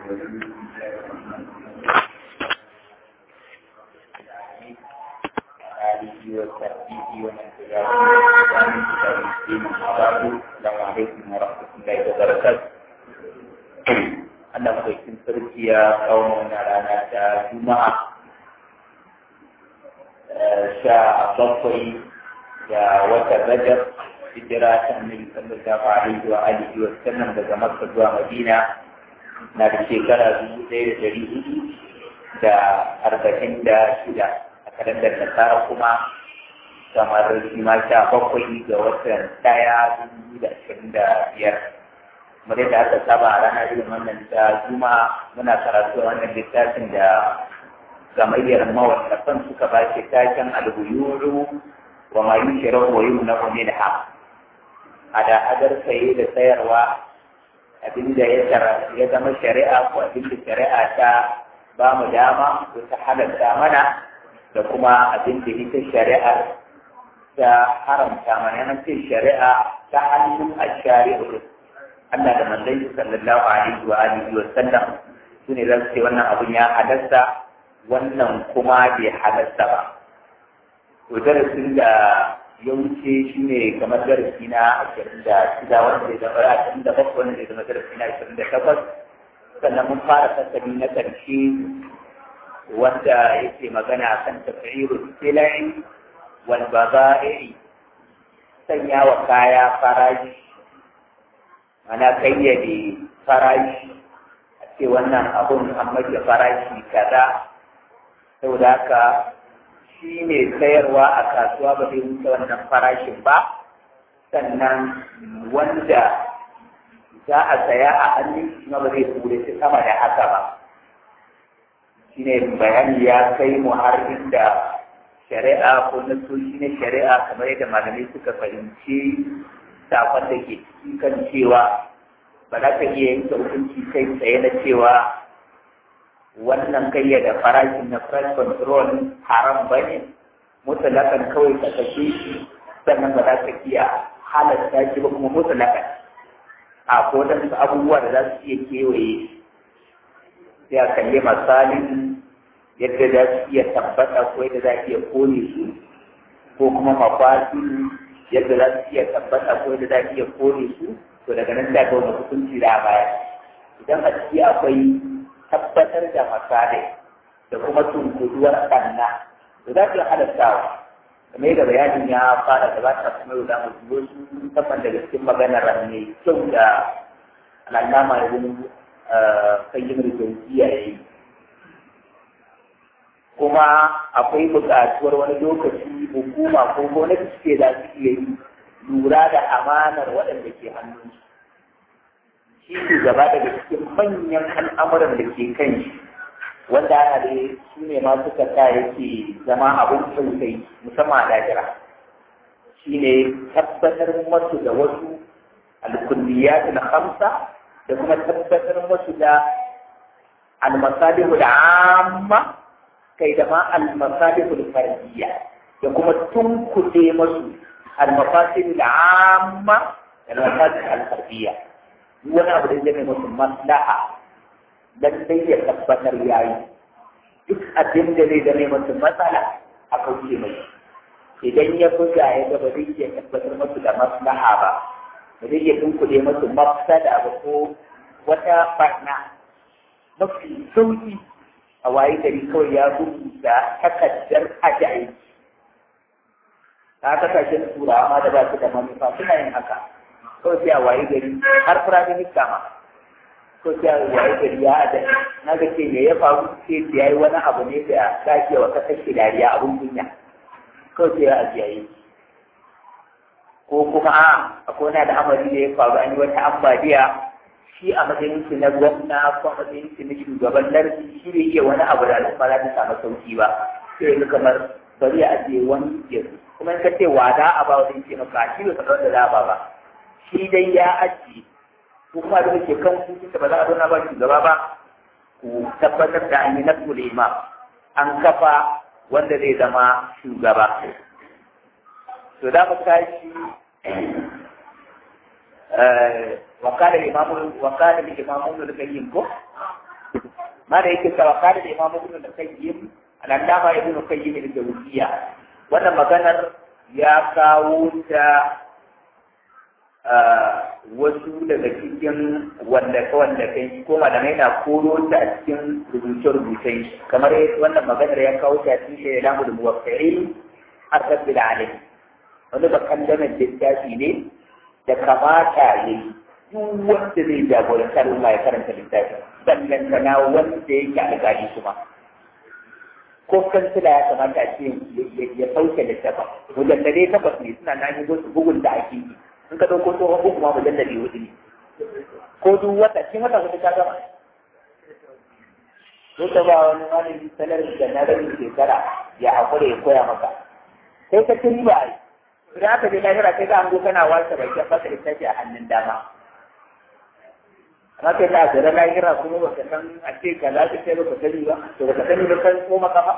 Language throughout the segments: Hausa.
آله وصحبه ومن تبعهم بإحسان إلى يوم الدين أما بعد السلام عليكم ورحمة الله وبركاته Allah madaukin sarki ya kawo mana rana ta Juma'a sha bakwai da watan Rajab hijira ta Annabi sallallahu alaihi wa alihi wa sallam daga Makka zuwa Madina na da shekara dubu ɗaya da ɗari hudu da arba'in da shida a kalandar nasara kuma kamar shi ma sha bakwai ga watan ɗaya dubu da ashirin da biyar kamar yadda aka saba a ranar irin wannan ta juma muna karatu a wannan littafin da gamayyar mawallafan suka ba shi taken albuyuru wa ma yushrahu wa yumna'u minha hada hadar saye da sayarwa abinda ya ya zama shari'a ko abinda shari'a ta ba mu dama ko ta halatta mana da kuma abinda ita shari'ar ta haramta mana nan ce shari'a ta hannun ashari'u Allah da manzon sallallahu alaihi wa alihi wa sallam sune zan ce wannan abun ya halasta wannan kuma bai halasta ba to darasin da ya wuce shi ne kamar darasi na ashirin da shida wanda zai zama ashirin da bakwai wanda zai zama darasi na ashirin da takwas sannan mun fara fasali na ƙarshe wanda yake magana kan tafi'iru silai wal baza'i sanya wa kaya farashi ana kayyade farashi a ce wannan abun an mace farashi kaza saboda haka shi ne sayarwa a kasuwa ba zai wuce wannan farashin ba sannan wanda za a saya a hannun shi ba zai ture shi sama da haka ba shi ne bayani ya kai mu har inda shari'a ko nasoshi na shari'a kamar yadda malamai suka fahimci sakon da ke ciki kan cewa ba za ka iya yanke hukunci kai tsaye na cewa wannan kayyada farashin na price control haram ba ne mutalakan kawai ka kashe shi sannan ba za ka iya halatta shi ba kuma mutalakan a ko wadansu abubuwa da za su iya kewaye sai a kalli misalin yadda za su iya tabbata ko yadda za a iya kone su ko kuma mafasin yadda za su iya tabbata ko yadda za su iya kone su to daga nan da ga wani hukunci da baya idan a ciki akwai tabbatar da masalai da kuma tunkuduwar ɗanna to za su halattawa kamar yadda bayanin ya fara gabata kuma yau za mu dubo su musamman daga cikin maganar mai kyau da al'alama da wani kayyar jauziya ya yi kuma akwai buƙatuwar wani lokaci hukuma ko gwamnati suke za su iya yi lura da amanar waɗanda ke hannunsu shi shugaba daga cikin manyan al'amuran da ke kan shi wanda ana da su ne ma suka sa yake zama abin tausayi musamman a dajira shi ne tabbatar masu da wasu alkulliyat na hamsa da kuma tabbatar masu da almasalihu da amma kai da ma almasalihu da fardiyya da kuma tunkuɗe masu almafasilu da amma da almasalihu al-fardiyya wani abu da zai musu maslaha dan dai ya tabbatar yayi duk abin da zai zame musu matsala a kauce mai idan ya buga ya ga ba zai iya tabbatar musu da maslaha ba ba zai iya tunkuɗe musu mafsada ba ko wata barna mafi sauki a waye gari kawai ya rubuta takardar ajayi ta kasashen turawa ma da ba su da manufa suna yin haka kawai sai a waye gari har firaminista ma ko sai a waye gari ya ada na ga ce me ya faru sai da yayi wani abu ne da dace wa kasar shi dariya abun kunya kawai sai ya ajiyaye ko kuma a akwai wani al'amari da ya faru an yi wata ambaliya shi a matsayin shi na gwamna ko a matsayin shi na shugaban lardi shi bai iya wani abu da al'umma za ta samu sauki ba sai ya kamar bari a ajiye wani yanzu kuma in ka ce wada a ba wani ce maka shi bai faɗa wanda za a ba ba shi dai ya ajiye ko kuma da ke kan hukunci ba za a zauna ba shugaba ba ku tabbatar da an yi nasu da imam an kafa wanda zai zama shugaba to da mu tashi وقال الإمام وقال الإمام ابن القيم ma da yake cewa kada da imamu ibn al-qayyim al-allama ibn al-qayyim al-jawziyya wannan maganar ya kawo ta wasu daga cikin wallafe-wallafe ko malamai na koro ta a cikin rubuce-rubucen kamar wannan maganar ya kawo ta cikin shi da lamu da muwaffari a rabbil alim wani ba kandanar littafi ne da kamata ya yi duk wanda zai jagoranci al'umma ya karanta littafi sannan kana wanda yake alƙali kuma ko kansila ya kamata a ce ya sauke littafin mujallade takwas ne suna na yi wasu bugun da ake yi in ka ɗauko tsohon bugu ma mujallade hudu ne ko duk wata cikin wata hudu ka gama ko ta ba wani malami sanar da na rabin shekara ya haƙura ya koya maka sai ka ci riba ai idan aka je lahira sai za a go kana wasa bai ka baka littafi a hannun dama amma kai ta zara lahira kuma baka san a ce ka za ka sai baka sani ba to baka sani ba kan ko maka ba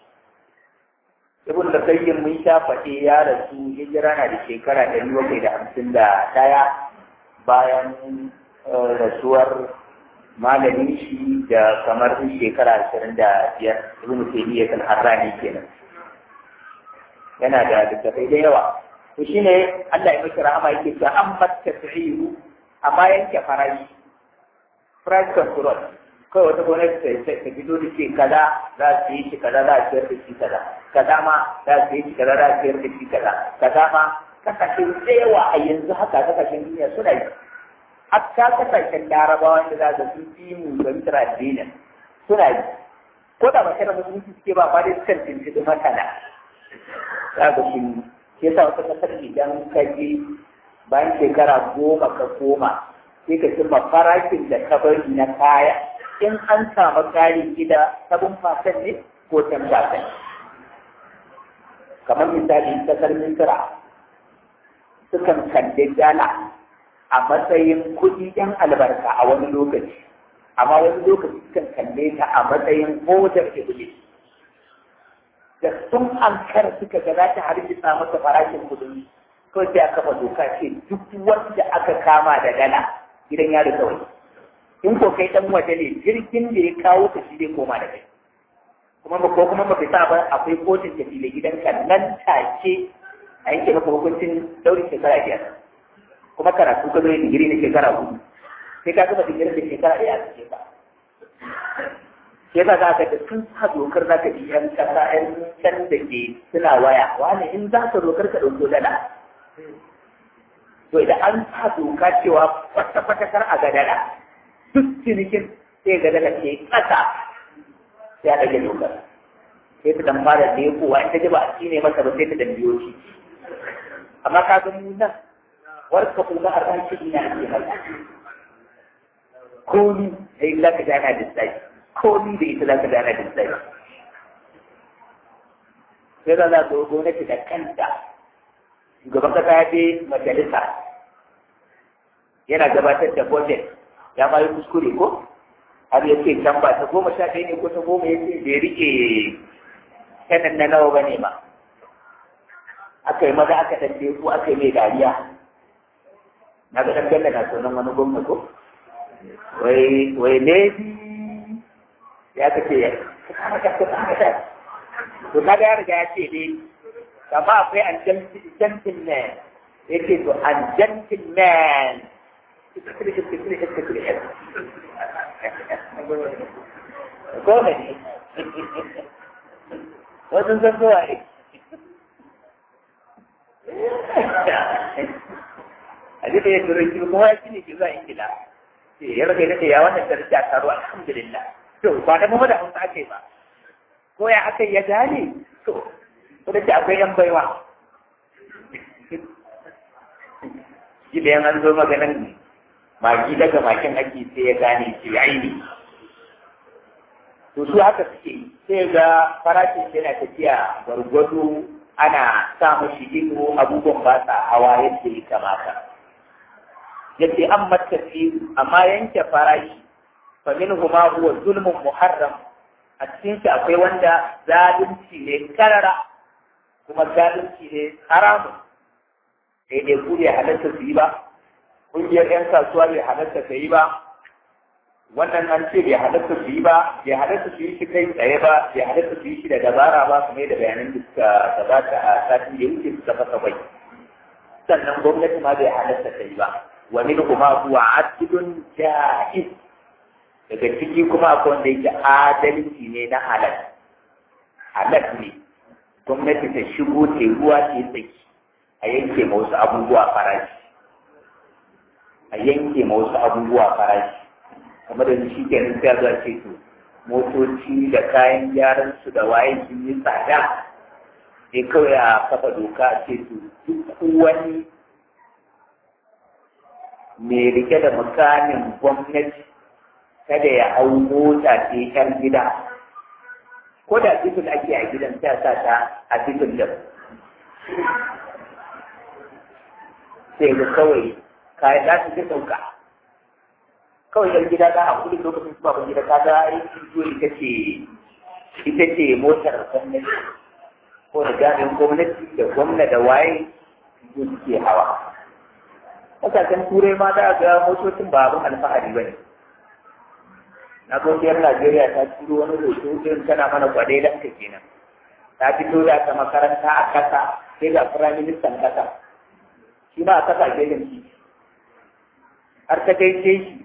ibn da kayyin mun sha faɗe ya rasu hijira na da shekara ɗari bakwai da hamsin da ɗaya bayan rasuwar malamin shi da kamar shekara ashirin da biyar ibn taymiyyah kan harrani kenan yana da littattafai da yawa to shine Allah ya miki rahama yake cewa an batta ta'iru amma yanke farashi price control kawai wata gwamnati ta ta fito da ce kaza za su yi shi kaza za a ciyar da shi kaza kaza ma za su yi shi kaza za a ciyar da shi kaza kaza ma kasashen da yawa a yanzu haka kasashen duniya suna yi hatta kasashen larabawa da za su fi mu fahimtar addinin suna yi ko da ba da musulunci suke ba ba dai sukan tuntuɓi masana za ga shi ke sa wata kasar idan ka je bayan shekara goma ka koma sai ka cimma farashin da ka bari na kaya in an samu kari gida sabon fasan ne ko can fasan kamar misali kasar misira sukan kalli dala a matsayin kuɗi ɗan albarka a wani lokaci amma wani lokaci sukan kalle ta a matsayin hodar iblis da sun ankara suka ga za ta hargitsa masa farashin kudin kawai sai aka kafa doka ce duk wanda aka kama da dala gidan yari kawai in ko kai dan waje ne jirgin da ya kawo ka shi zai koma da kai kuma ba ko kuma ba bisa ba akwai kotun da fili gidanka nan take a yanke maka hukuncin daurin shekara biyar kuma karatu ka zo digiri na shekara hudu sai ka gama digirin da shekara ɗaya a cikin ka sai ba za ka da sun sa dokar za ka ji yan kasa yan can da ke suna waya wani in za ka dokar ka ɗauko dala to idan an sa doka cewa kwata-kwata kar a ga dala duk cinikin sai ga dala ke ƙasa sai a ɗage dokar sai ta dan fara da ya kowa in ta ji ba a ne masa ba sai ta dan biyo shi amma ka ga mu nan warka kuma a ran shi ina ake masa komi sai za ka gana da sai komi da ita za ka gana da sai sai da za ka gwamnati da kanta shugaban kasa ya je majalisa yana gabatar da budget ya ma yi kuskure ko har ya ce can ba ta goma sha ɗaya ne ko ta goma ya ce bai rike sanin na nawa ba ne ba aka yi maza aka ɗan ko aka yi mai dariya na ga ɗan ganda na sunan wani gwamna ko wai wai lady ya ka ce ya to kaga ya riga ya ce dai kama akwai an gentleman yake to an gentleman goma ne wasu san zuwa ne a duka ya turanci kuma ya shi ne ke zuwa ingila ya rage da ya wannan daraja taro alhamdulillah to ba da mu da hausa ake ba ko ya aka ya gane to ko da akwai yan baiwa shi da yan an zo maganan magi daga makin ake sai ya gane shi aini to su haka suke sai ga farashin shi yana tafiya gwargwado ana sa mashi ido abubuwan ba sa hawa yadda ya kamata yace an matafi amma yanke farashi fa minhuma huwa zulmun muharram a cikin shi akwai wanda zalunci ne karara kuma zalunci ne haramun sai dai ku bai halatta su yi ba ƙungiyar 'yan kasuwa bai halatta ta yi ba wannan an ce bai halatta su yi ba bai halatta su yi shi kai tsaye ba bai halatta su yi shi da dabara ba kuma da bayanan da suka gabata a satin da ya wuce suka fasa bai sannan gwamnati ma bai halatta ta yi ba wa min kuma huwa adlun ja'iz daga ciki kuma akwai wanda yake adalci ne na halal halal ne gwamnati ta shigo ta ruwa ta tsaki a yanke ma wasu abubuwa farashi a yanke ma wasu abubuwa farashi kamar da shi kenan sai zuwa ce to motoci da kayan gyaran su da waye sun yi tsada sai kawai a kafa doka a ce to duk wani mai rike da mukamin gwamnati kada ya hau mota ce yan gida ko da titin ake a gidan ta sa ta a titin da sai ga kawai kayan za su fi sauka kawai yan gida za a kudi lokacin su baban gida kaga aikin zuwa ita ce ita ce motar gwamnati ko da jami'in gwamnati da gwamna da waye su suke hawa kasashen turai ma za ga motocin ba abin alfahari ba ne na gwamnatin najeriya ta turo wani hoto irin tana mana kwadai da aka kenan ta fito da ta makaranta a kasa sai ga firaministan kasa shi ma a kasa gefen titi har ta gaishe shi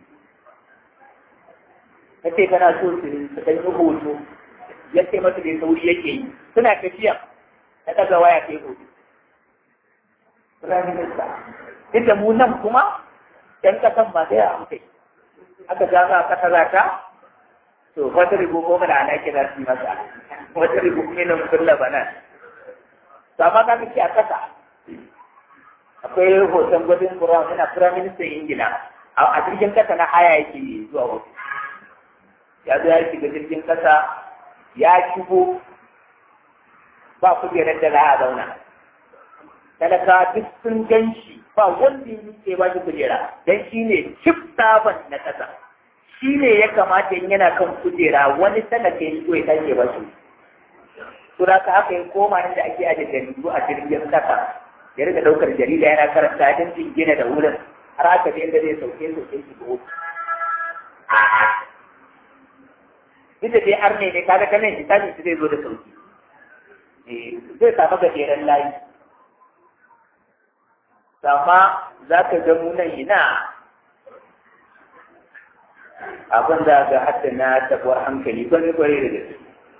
ta ce kana so su su ɗan yi hoto ya ce masa bai sauri yake yi suna tafiya ta ɗaga waya ta yi hoto firaminista inda mu nan kuma ɗan ƙasan ba sai a kai aka ja za a ƙasa za ta to wata rigo ko mana ana kira su masa wata rigo minin kulla bana to amma ka ce a ƙasa akwai hoton gwajin Brown yana firaministan Ingila a jirgin kasa na haya yake zuwa wasu ya zo ya shiga jirgin kasa ya shigo ba kujerar da za a zauna talaka duk sun gan shi ba wanda ya ke ba shi kujera don shi ne cif saban na kasa shi ne ya kamata in yana kan kujera wani talaka ya shigo ya tashi ba shi Sura ka haka ya koma inda ake ajiye jaridu a jirgin kasa ya riga ɗaukar jarida yana karanta don jingina da wurin har aka je inda zai sauke sauke shi ga wuce. Duk da dai har ne ne kaga ta nan hisabin shi zai zo da sauki. Zai samu gajeren layi. Amma za ka ga mu nan ina abin da ga hadda na tabuwar hankali gwani gwari da gaske.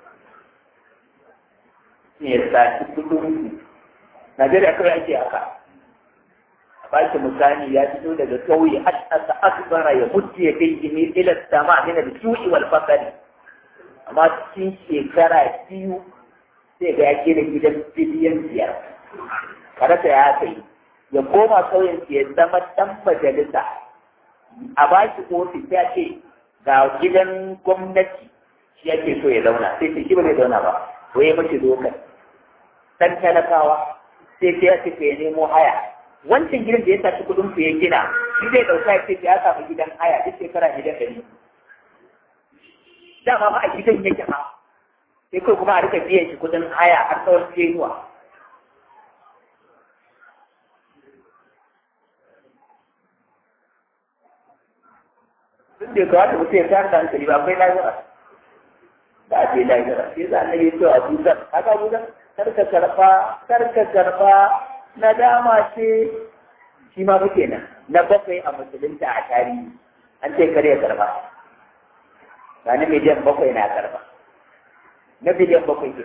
Ne ya saci kudin Najeriya kawai ake haka. A baki misali ya fito daga ƙauye ashasa akbara ya mutu ya kai jini ila sama min al-ju'i wal fakari. Amma cikin shekara biyu sai ga ya da gidan biliyan biyar. Karata ya kai ya koma ƙauyen ya zama dan majalisa. A baki ofis ya ce ga gidan gwamnati shi yake so ya zauna sai ce shi ba zai zauna ba. Wai ya mace dokar. Dan talakawa sai sai ya ce ya nemo haya wancan gidan da ya tafi kudin ku ya gina shi zai dauka ya ce ya samu gidan haya duk shekara gidan ɗari dama ma a gidan yake ma sai kai kuma a rika biyan shi kudin haya har tsawon tenuwa duk da kawai mutum ya tayar da hankali ba akwai lahira da a ce lahira sai za a yi to a dusar haka dusar karka karba karka karba na dama ce shi ma muke nan na bakwai a musulunta a tarihi an ce kare karba ba na miliyan bakwai na karba na biliyan bakwai ke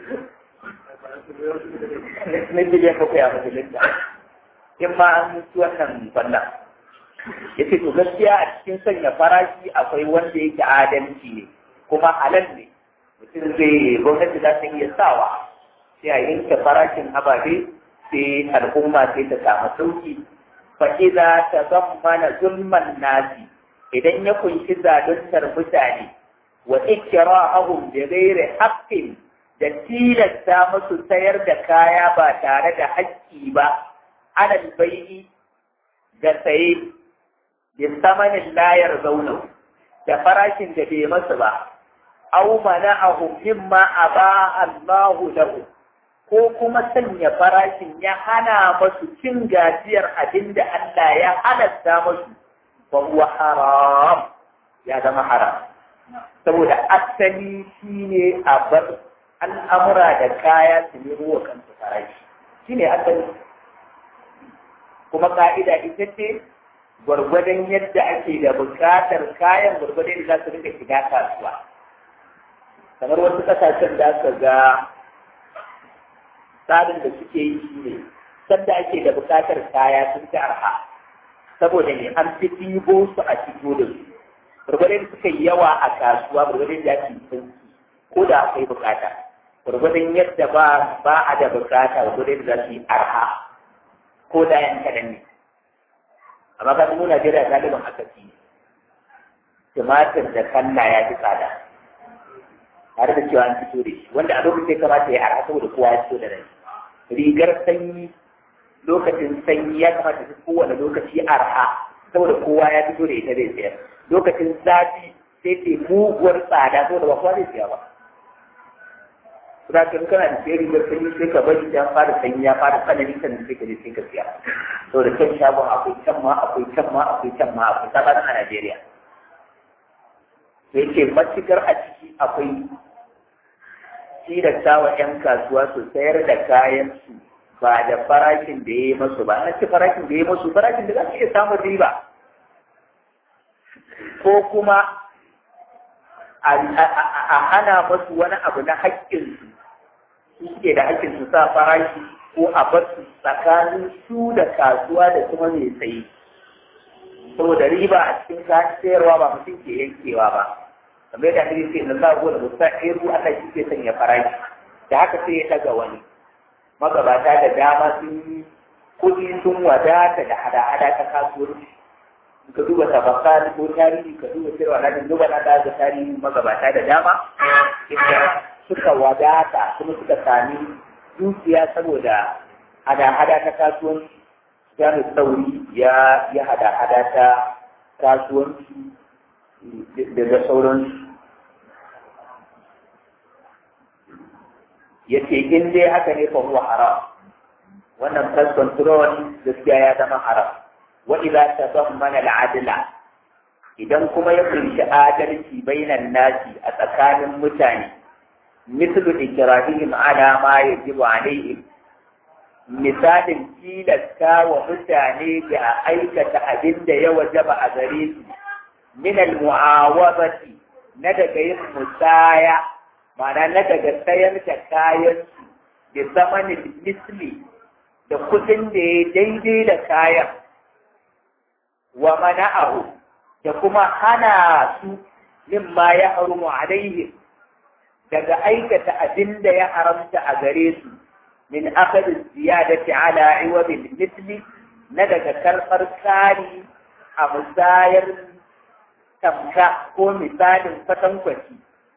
na biliyan bakwai a musulunta in ma an mutu wannan fannin ya ce to gaskiya a cikin sanya farashi akwai wanda yake adalci ne kuma halal ne mutum zai gwamnati za ta iya sawa sai a yanke farashin ababe sai al'umma sai ta samu sauki fa idza tazammana zulman nasi idan ya kunshi zaluntar mutane wa ikra'ahum bi ghairi haqqin da tilasta musu sayar da kaya ba tare da haƙƙi ba alal bai'i da saye bi samanin layar zauna da farashin da bai masu ba aw mana'ahum mimma aba Allahu lahu ko kuma sanya farashin ya hana masu cin gajiyar abin da Allah ya halatta masu ba huwa haram ya zama haram saboda asali shi ne a bar al'amura da kaya su nemo wa kansu farashi shi ne asali kuma ka'ida ita ce gwargwadon yadda ake da buƙatar kayan gwargwadon da za su rika shiga kasuwa kamar wasu ƙasashen da aka ga tsarin da suke yi shi ne sanda ake da buƙatar kaya sun fi arha saboda ne an fi ɗibo su a fito da su gwargwadon suka yi yawa a kasuwa gwargwadon da ake sauki ko da akwai buƙata gwargwadon yadda ba ba a da buƙata gwargwadon da za su yi arha ko da yan kaɗan ne amma ka mu Najeriya galibin haka fi tumatir da kalla ya fi tsada tare da cewa an fito da shi wanda a lokacin ya kamata ya arha saboda kowa ya fito da rai rigar sanyi lokacin sanyi ya kamata su kowane lokaci arha saboda kowa ya fito da ita zai sayar lokacin zafi sai ce muguwar tsada saboda ba kowa zai siya ba Suna kan kana da sayar rigar sanyi sai ka bari ya fara sanyi ya fara tsanani sannan sai ka je sai ka siya saboda kan shagon akwai can ma akwai can ma akwai can ma akwai sabanin a Najeriya sai ce matukar a ciki akwai tilasta wa 'yan kasuwa su sayar da kayan su ba da farashin da ya yi masu ba na ce farashin da ya yi masu farashin da za su iya samun riba ko kuma a hana masu wani abu na haƙƙinsu su suke da haƙƙin su sa farashi ko a bar su tsakanin su da kasuwa da kuma mai sayi saboda riba a cikin kayan sayarwa ba mutum ke yankewa ba kamar yadda ake ce na za a da musa ɗeru Allah shi ke sanya farashi da haka sai ya ɗaga wani magabata da dama sun yi kuɗi sun wadata da hada-hada ta kasuwanci ka duba tabaka ko tarihi ka duba cewa na duba na da tarihi magabata da dama inda suka wadata kuma suka sami dukiya saboda hada-hada ta kasuwanci ya sauri ya ya hada-hada ta kasuwanci da sauransu ya ce in dai haka ne fa huwa haram wannan price control gaskiya ya zama haram wa idza tabammana al-adla idan kuma ya kunshi adalci bainan nasi a tsakanin mutane mislu ikrahihim ala ma yajibu alaihim misalin tilasta wa mutane da aikata abin da ya wajaba a gare su min al-mu'awabati na daga yin musaya ma'ana na daga sayar da kayan su da zamanin misli da kudin da ya daidai da kayan wa mana'ahu da kuma hana su mimma ya harumu alaihim daga aikata abin da ya haramta a gare su min akadin ziyadati ala iwabil misli na daga karɓar kari a musayar tamka ko misalin kwatankwaci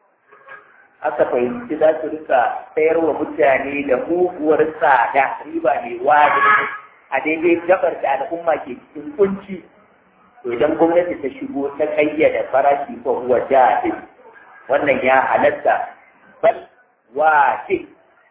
aka fahimci za su rika sayar wa mutane da muguwar tsada riba mai wani a daidai gabar da al'umma ke cikin kunci to idan gwamnati ta shigo ta kayyada farashi ko huwa jahil wannan ya halatta bal wajib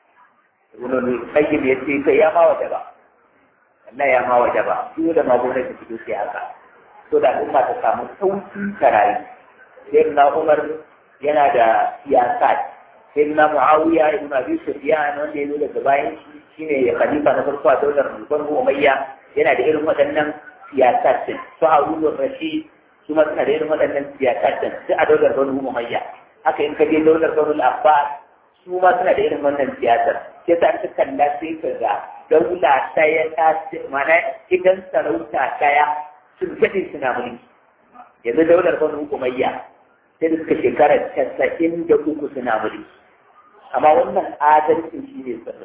ibn qayyim ya ce kai ya ma waje ba Allah ya ma waje ba duk da ma gwamnati ta sai haka to da al'umma ta samu sauki ta rayu sai na Umar yana da siyasa sai na Muawiya ibn Abi Sufyan wanda ya zo daga bayan shi shine ya khalifa na farko a daular Banu Umayya yana da irin waɗannan siyasar din su Harun Rashid su ma suna da irin waɗannan siyasar din sai a daular Banu Umayya haka in ka je daular Banu Abbas su ma suna da irin wannan siyasar sai ta ta kalla sai ka ga daula ɗaya ta mana idan sarauta ɗaya sun gaɗe suna mulki yanzu daular Banu Umayya sai da suka shekara casa'in da uku suna mulki amma wannan adalcin shi ne sirri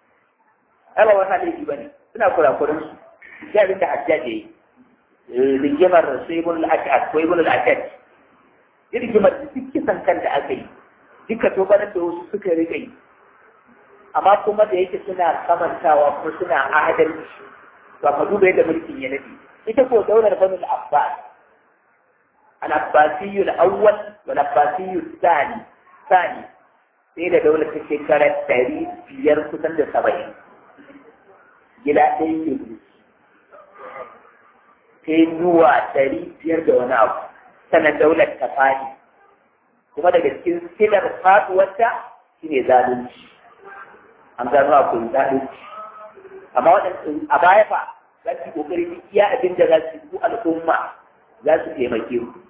ai ba wata laifi ba ne suna kurakuran su sai abin da hajjaj ya yi rigimar su ibn al-ashad ko ibn al-ashad rigimar da duk kisan kan da aka yi duka tobarar da wasu suka rika yi amma kuma da yake suna kamantawa ko suna adalci ba ka duba yadda mulkin ya nade ita ko daular banu al-abbas al-abbasiyyu al-awwal wal abbasiyyu thani thani sai da daular ta shekara ɗari biyar kusan da saba'in gida ɗaya ke sai zuwa ɗari biyar da wani abu sannan daular ta fadi kuma daga cikin silar faduwarta shine zalunci an gano akwai zalunci amma waɗanda a baya fa za su kokari duk iya abin da za su yi al'umma za su taimake ku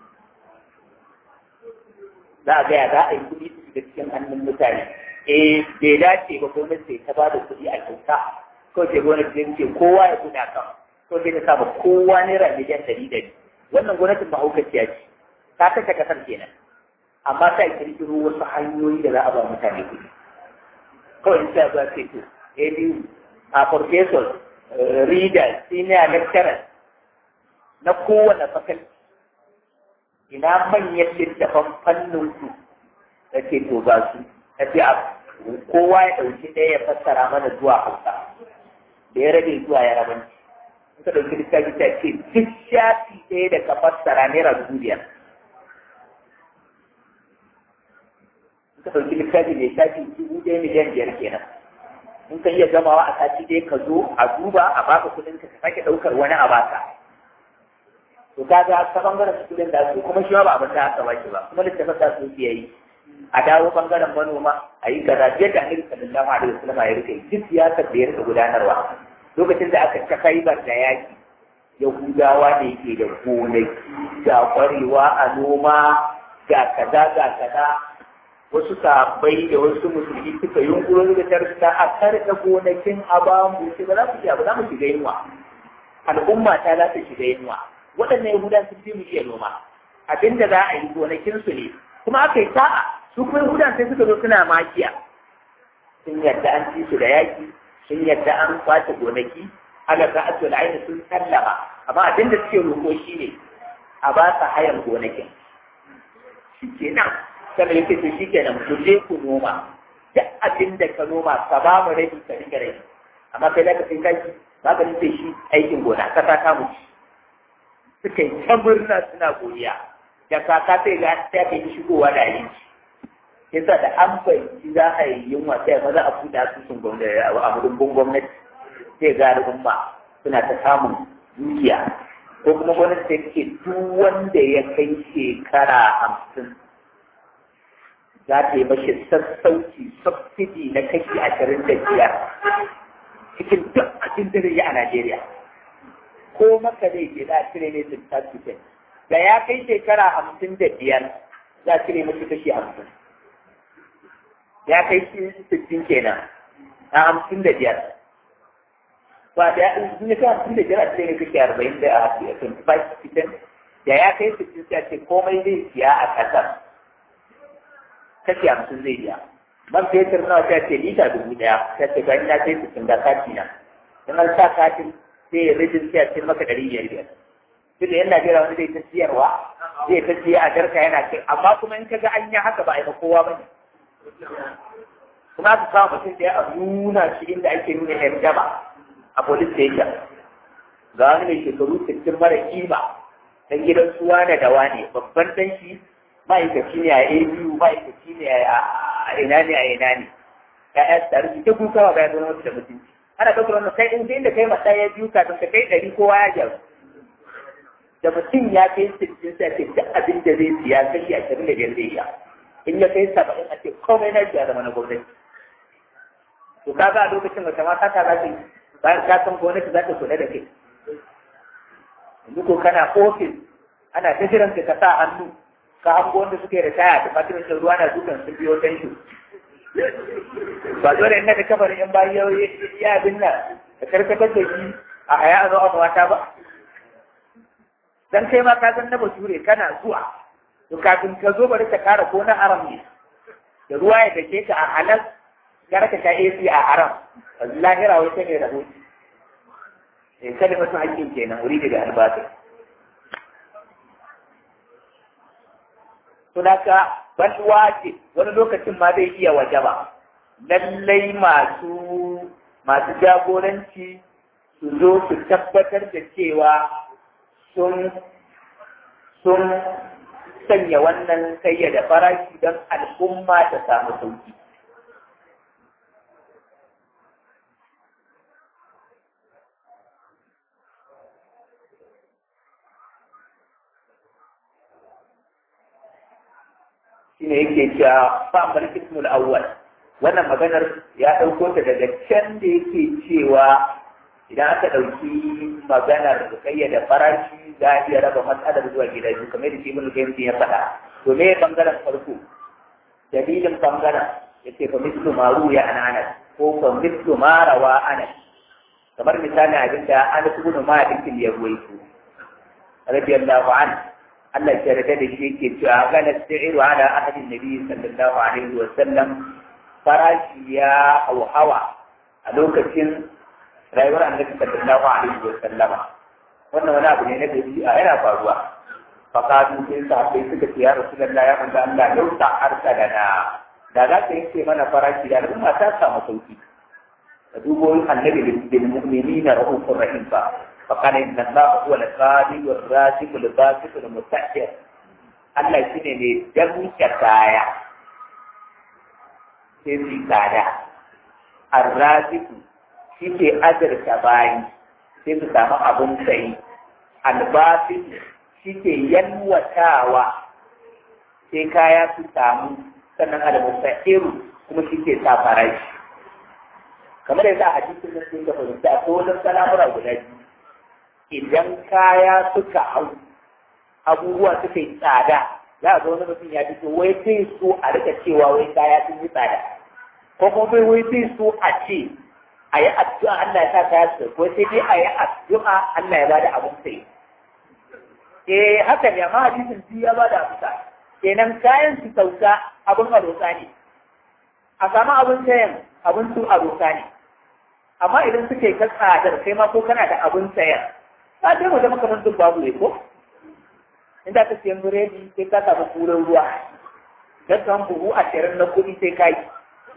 za a gaya za a yi kuɗi su shiga cikin hannun mutane eh bai dace ba gwamnati ta ba da kuɗi a kyauta ko ce gwamnati ta ce kowa ya kuɗa kan ko sai ta saba kowa naira miliyan ɗari ɗari wannan gwamnatin mahaukaciya ce ta kashe kasar kenan amma ta kirkiro wasu hanyoyi da za a ba mutane kuɗi kawai sai ba ce to ABU a professors readers senior lecturers na kowane fakalti ina manyan littafan fannin ku da ke to ba su ta ce a kowa ya ɗauki ɗaya ya fassara mana zuwa hausa da ya rage zuwa ya rabanci in ka ɗauki littafi ta ce duk shafi ɗaya da ka fassara naira dubu biyar in ka ɗauki littafi mai shafi dubu ɗaya miliyan biyar kenan in ka iya gamawa a sati ɗaya ka zo a duba a baka kuɗin ka sake ɗaukar wani a baka to kaga ta bangaren student da su kuma shi ba abin da aka baki ba kuma littafin da su ke yi a dawo bangaren manoma a yi kaza yadda annabi sallallahu alaihi wasallam ya rike duk siyasar da ya rika gudanarwa lokacin da aka ta kaibar da yaki yahudawa ne ke da gonaki ga kwarewa a noma ga kaza ga kaza wasu sabai da wasu musulmi suka yunkuro da tarsa a karɗa gonakin a bamu sai ba za su iya ba za mu shiga yunwa al'umma ta za ta shiga yunwa waɗannan yahudan sun fi mu iya noma abinda za a yi gonakinsu ne kuma aka yi sa'a su kuma yahudan sai suka zo suna makiya sun yadda an ci su da yaki sun yadda an kwace gonaki ala ka asu aini sun sallama amma abinda suke roƙo shi ne a ba sa hayan gonakin shi kenan sannan yake to shi kenan ku je ku noma duk abin da ka noma ka ba mu rabi ka rike rabi amma kai da ka sai kaki ba ka nufe shi aikin gona ka ta kamu ci suka yi ta murna suna godiya da kaka sai ga ta kai shigowa da abinci yasa da an fahimci za a yi yunwa sai maza a buɗe asusun gwamnati a mudumbin gwamnati sai ga al'umma suna ta samun dukiya ko kuma gwamnati sai ce duk wanda ya kai shekara hamsin za ta yi mashi sassauci subsidi na kashi ashirin da biyar cikin duk abin da yi a Najeriya. Ko maka zai je za a cire ne sittin da ya kai shekara hamsin da biyar za a cire mashi kashi hamsin. Ya kai shi sittin kenan a hamsin da biyar. Ba da ya in ya kai hamsin da biyar a cire ne kashi arba'in da a twenty five percent da ya kai sittin sai a ce komai zai siya a ƙasar. kashi hamsin zai biya man fetur nawa ta ce lita dubu ɗaya ta ce ga ina sai sittin ga kati na in an sa katin sai ya rijin sai a ce maka ɗari biyar biyar duk da yan Najeriya wani zai ta siyarwa zai ta siya a darka yana kai amma kuma in ka ga an yi haka ba a yi ma kowa ba ne kuma aka kawo mutum da a nuna shi inda ake nuna yan jama a police station ga wani mai shekaru sittin mara kima dan gidan su wane da wane babban dan shi ma'aikaci ne a ABU ma'aikaci ne a ina ne a ina ne ya'ya su tare ta kuka wa bayan zama da mutunci ana ɗaukar wannan kai in inda kai masa ya biyu kafin ka kai ɗari kowa ya gyaru da mutum ya kai sittin sai ce duk abin da zai siya kashi ashirin da biyar zai iya in ya kai saba'in a ce komai na siya zama na gwamnati to kaga a lokacin wata mata ta za ta bayan ka san gwamnati za ta kula da kai yanzu ko kana ofis ana ta jiran ka sa hannu ka hango wanda suke da taya da fatimin da ruwa na dukan sun biyo tanki ba dole in naka kabarin in bayan yau ya abin nan da karkatar da shi a haya a zo a mawata ba dan kai ma ka san na bature kana zuwa to kafin ka zo bari ka kara ko na haram ne da ruwa ya dake ka a halal gara ka sha AC a haram lahira wai ta ne rahoto eh kalimatu hakkin kenan wuri da albatin sunaka ban wace wani lokacin ma zai iya waje ba lallai masu masu jagoranci su zo su tabbatar da cewa sun sun sanya wannan kayyada farashi don al'umma ta samu sauki shine yake cewa fa amal ismul awwal wannan maganar ya ɗauko ta daga can da yake cewa idan aka ɗauki maganar kayyada farashi za a iya raba matsalar zuwa gida biyu kamar da shi ibn qayyim ya faɗa to me bangaren farko dalilin bangaren yace fa mislu ma ruya an anas ko fa mislu ma rawa anas kamar misali abin da an ibn malik ya ruwaito radiyallahu anhu Allah ya yarda da shi yake cewa kana sa'iru ala ahadin nabi sallallahu alaihi wa sallam farashi ya hauhawa a lokacin rayuwar annabi sallallahu alaihi wa sallama wannan wani abu ne na dabi'a yana faruwa fakadu sai sahabbai suka ce ya rasulullah ya manzo Allah lau ta arsa da na da za ka yanke mana farashi da al'umma ta samu sauki ka dubo annabi bil mu'minina rahufur rahim fa فقال إن الله هو الخالق الرازق الباسط المستأجر Allah shi ne mai damke kaya sai su tsada. Arraziku shi ke azurta bayi sai su samu abin sayi. Albasin shi ke yalwatawa sai kaya su samu sannan almusta'iru kuma shi ke sa farashi. Kamar yadda a hadisin da sun ga fahimta ko wani salamura guda biyu. idan kaya suka hau abubuwa suka yi tsada za a ga wani mutum ya fito wai zai so a rika cewa wai kaya sun yi tsada ko kuma bai wai zai so a ce a yi addu'a Allah ya sa kaya su ko sai dai a yi addu'a Allah ya ba da abin sai eh haka ne amma hadisin biyu ya ba da amsa kenan kayan su sauka abin arosa ne a samu abin sayan abin su arosa ne amma idan suke ka tsadar kai ma ko kana da abin sayan ka je mu zama kamar duk babu ne ko inda ka siyan biredi sai ka samu kuren ruwa don kan buhu ashirin na kuɗi sai ka yi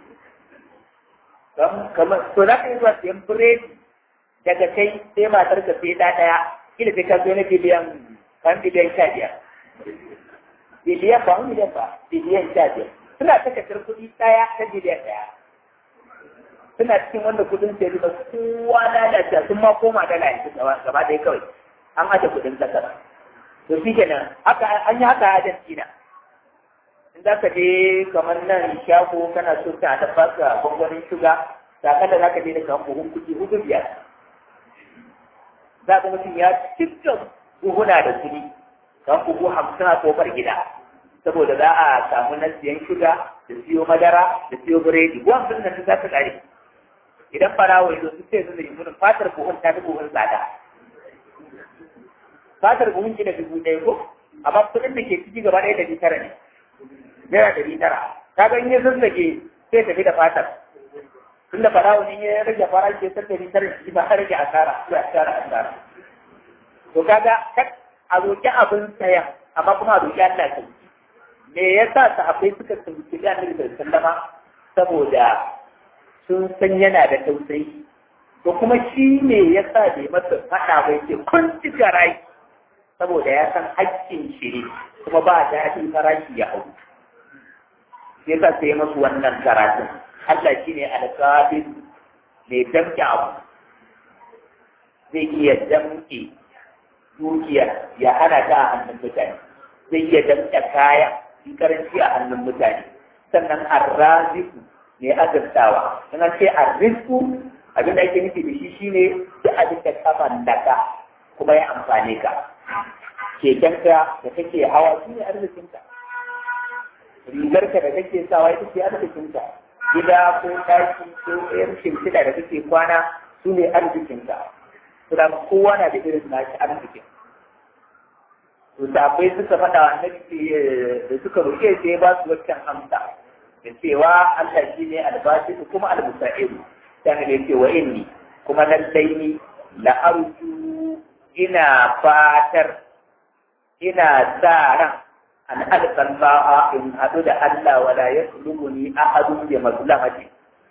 kamar to za ka yi zuwa siyan biredi daga kai sai matar ka sai ɗa ɗaya kila sai ka zo na biliyan kan biliyan sha biyar biliyan ba miliyan ba biliyan sha biyar suna ta kasar kuɗi ɗaya ta biliyan ɗaya suna cikin wanda kudin sai da kowa lalata sun ma koma dala yanzu gaba ɗaya kawai an aje kudin kasar to shi kenan haka an yi haka a China in za ka je kamar nan shago kana so ka da baka gwangwanin shuga sakalla za ka je da kamar buhun kuɗi hudu biyar za ka mutum ya cikin buhuna da kuɗi kamar buhu hamsin a kofar gida saboda za a samu na siyan shuga da siyo madara da siyo biredi ko hamsin nan za ta ƙare idan farawa yanzu su ce su da yimunin fatar buhun ta fi buhun tsada fatar buhun ki da dubu ɗaya ko amma kuɗin da ke ciki gaba ɗaya ɗari tara ne naira ɗari tara ka ga in ya zazzage sai tafi da fatar tunda farawa ne ya rage farashi ya san ɗari tara shi ba rage asara sai asara asara to kaga kak a roƙi abin sayan amma kuma a roƙi Allah ta me yasa sahabbai suka tsunci da Annabi sallallahu alaihi wasallama saboda sun san yana da tausayi to kuma shi ne ya sa bai masa faɗa bai ce kun ci rai saboda ya san haƙƙin shi ne kuma ba daɗin farashi ya hau sai sa sai masu wannan karatun Allah shi ne alƙabin mai damƙe abu zai iya damƙe dukiya ya hana ta a hannun mutane zai iya damƙe kaya in karanci a hannun mutane sannan arraziku ne azurtawa in an ce arrisku abin da ake nufi da shi shine duk abin da ka mallaka kuma ya amfane ka kekenka da kake hawa shi ne arzikinka rigarka da kake sawa ita ce arzikinka gida ko ɗaki ko ɗayan shimfiɗa da kake kwana su ne arzikinka kuma kowa na da irin nashi arzikin to sabai suka faɗa wa annabi da suka roƙe sai ba su waccan amsa da cewa Allah shi ne albashi kuma almusa'iru ta ne ce wa inni kuma lallai ni la arju ina fatar ina sa ran an alqallaha in hadu da Allah wala yaslubuni ahadun bi mazlamati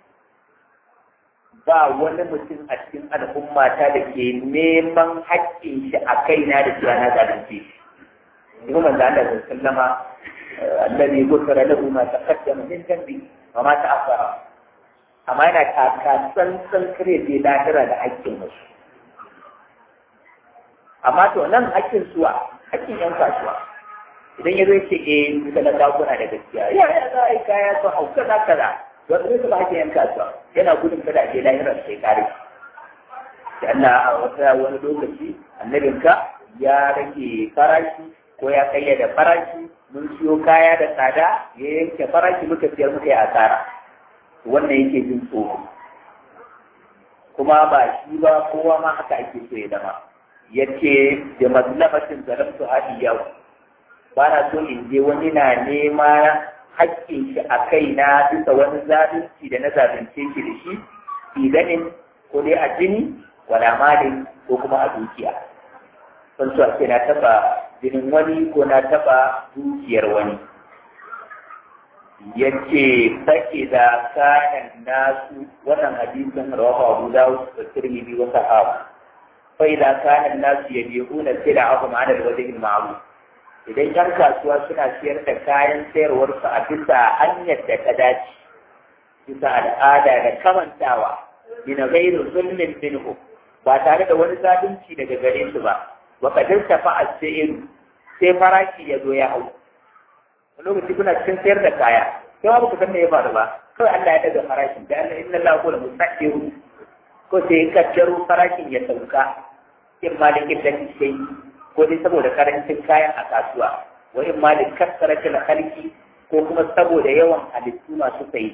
ba wani mutum a cikin al'ummata da ke neman haƙƙin shi a kaina da cewa na zalunce shi. Ibn manzo Allah sallama الذي غفر له ما تقدم من ذنبه وما تأخر amma yana taka tsantsan kare bai lahira da haƙƙin wasu amma to nan haƙƙin suwa haƙƙin yan kasuwa idan ya zo ya ce eh duka na kuna da gaskiya ya ya za a yi kaya su hau kaza kaza wanda zai ba ake yan kasuwa yana gudun kada je lahirar sai kare da Allah a wata wani lokaci annabinka ya rage farashi ko ya kayyada farashi mun siyo kaya da tsada ya yanke farashi muka siyar muka yi asara wannan yake jin tsoro kuma ba shi ba kowa ma haka ake so ya zama ya ce da mazlamatin zalamtu hadi yau ba na so in je wani na nema haƙƙin shi a kai na bisa wani zalunci da na zalunce shi da shi idanin ko dai a jini wala malin ko kuma a dukiya sun so a ce na taɓa jinin wani ko na taɓa dukiyar wani ya ce sake da kayan nasu wannan hadisin rawahu abu dawud da tirmidhi wa sahaba fa idza kana nasu yabi'una sila'ahum 'ala al-wajhi al-ma'ruf idan yan kasuwa suna siyar da kayan sayarwarsu a bisa hanyar da ta dace bisa al'ada da kamantawa bina gairu zulmin minhu ba tare da wani zalunci daga gare su ba wa kadar tafa as-sa'ir sai farashi ya zo ya hau a lokaci kuna cikin sayar da kaya sai ba ku san me ya faru ba kawai Allah ya daga farashin da Allah inna Allah qul mustaqim ko sai kaddaro farashin ya sauka in malikin da sai ko dai saboda karancin kayan a kasuwa wa in ma da kasaratul halki ko kuma saboda yawan halittu masu sayi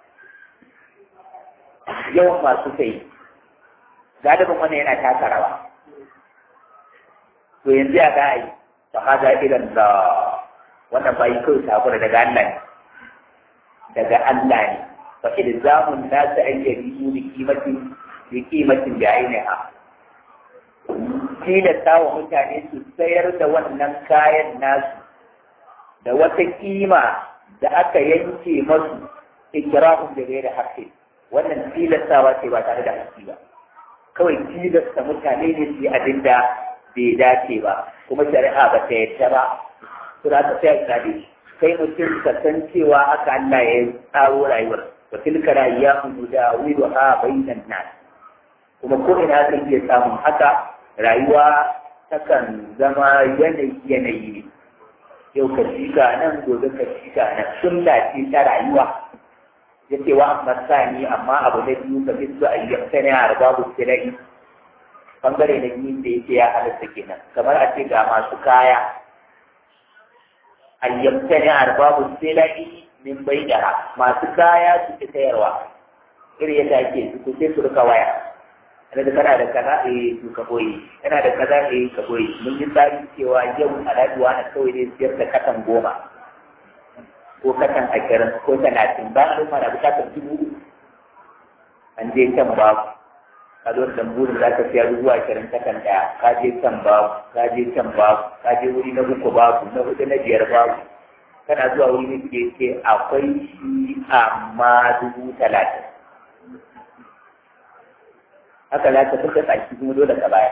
yawan masu sayi galibin wannan yana taka rawa to yanzu ya ga yi fa hada idan da wannan bai kai sakura daga Allah ne daga Allah ne fa ilzamun nasu ayyadi bi kimatin bi kimatin da ainiha tilasta wa mutane su sayar da wannan kayan nasu da wata kima da aka yanke masu ikirahun da gaira haƙƙi wannan tilastawa ce ba tare da haƙƙi ba kawai tilasta mutane ne su yi abin da bai dace ba kuma shari'a ba ta yadda ba su za ta sai a shi kai mutum ka san cewa haka Allah ya tsaro rayuwar wa tilka rayuwa da widu ha bainan nas kuma ko ina kan iya samun haka rayuwa takan zama yanayi yanayi ne yau ka shiga nan gobe ka shiga nan sunna ce ta rayuwa ya ce wa amma sani amma abu na biyu ka fi su ayyamta ne a babu sirai bangare na biyu da yake ya halatta kenan kamar a ce ga masu kaya ayyamta ne a babu sirai min bai da masu kaya su fi sayarwa iri yadda ake su sai su rika waya kana da kana da kaza eh to ka boye kana da kaza eh ka boye mun yi tsari cewa yau alhaji wani kawai ne siyar da katan goma ko katan ashirin ko talatin ba a rufa na bukatar dubu an je can babu ka zo da burin za ka siya dubu ashirin katan ɗaya ka je can babu ka je can babu ka je wuri na uku babu na hudu na biyar babu kana zuwa wuri ne ke ce akwai shi amma dubu talatin haka za ka fuka tsaki kuma dole ka baya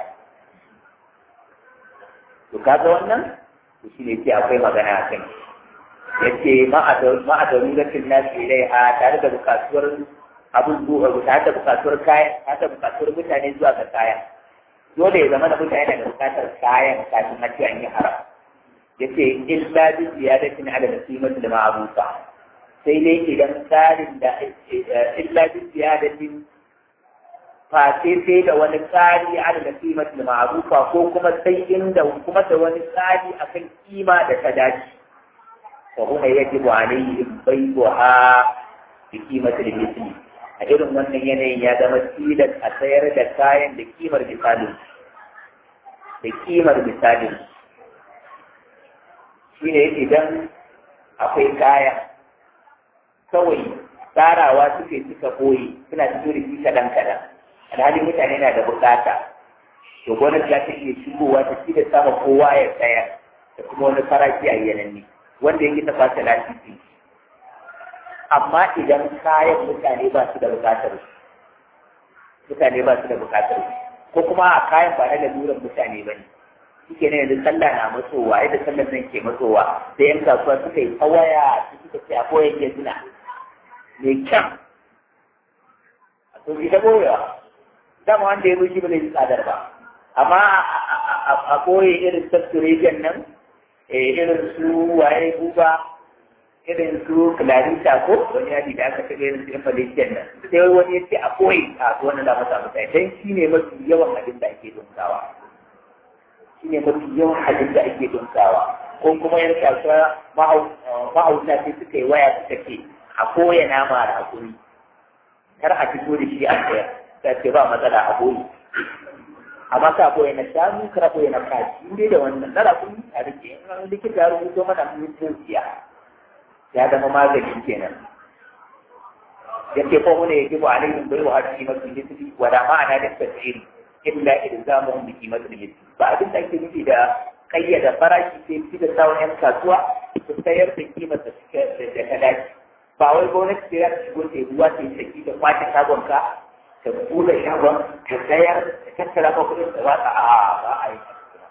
to kaga wannan to shi ne ce akwai magana a kan ya ce ma'adarugatin nasu ilai a tare da bukatuwar abin zuwa tare da bukatuwar kayan tare da bukatuwar mutane zuwa ga kayan dole ya zama da mutane da bukatar kayan kafin a ce an yi haram ya ce illa bi ziyadatin ala nasimati da ma'arufa sai dai idan tsarin da illa bi ziyadatin face sai da wani tsari ala da kimar da ma'arufa ko kuma sai inda kuma da wani tsari akan kima da ta dace fa kuma yajibu alaihim bai'uha bi qimati al-mithli a irin wannan yanayin ya zama tilas a sayar da kayan da kimar misalin da kimar misalin shine idan akwai kaya kawai tsarawa suke suka boye suna cikin rikici kaɗan kaɗan alhali mutane na da bukata to gwamnati za ta iya shigowa ta ci da sama kowa ya tsaya da kuma wani farashi a yananne wanda yake ta fata lafifi amma idan kayan mutane ba su da bukatar mutane ba su da bukatar ko kuma a kayan ba na laluran mutane ba ne shike ne yanzu sallah na matsowa yadda sallar nan ke matsowa sai yan kasuwa suka yi tsawaya su suka ce a koyan gezina mai kyan a to ita boyewa dama wanda ya zo shi ba zai ji tsadar ba amma a koye irin saturation nan irin su waye buba irin su clarita ko wani yadi da aka taɓa irin su yan malaysian nan sai wani ya ce a koyi a wani da masa mutane dan shi ne mafi yawan abin da ake dunkawa shi ne mafi yawan abin da ake dunkawa ko kuma yan kasuwa mahauta sai suka yi waya suka ce a koya nama da hakuri kar a fito da shi a sayar ta ce ba matsala a koyi amma ka koya na shanu kar koya na kaji dai da wannan na rakun a rike in likita ya rubuto mana mutum siya ya zama magani kenan yake ko mun yake ba alaihim bai wa hadisi masu lissi wa da ma'ana da tafsiri illa ilzamuhum bi qimatil lissi ba abin da ake nufi da kayyada farashi sai fi da sawon yan kasuwa su sayar da kimar da suke da ta dace ba wai gwamnati ce za ta shigo ta ruwa ta yi saki da kwace shagon ka ta buɗe shagon ta sayar ta tattara ka kuɗin da watsa a ba a yi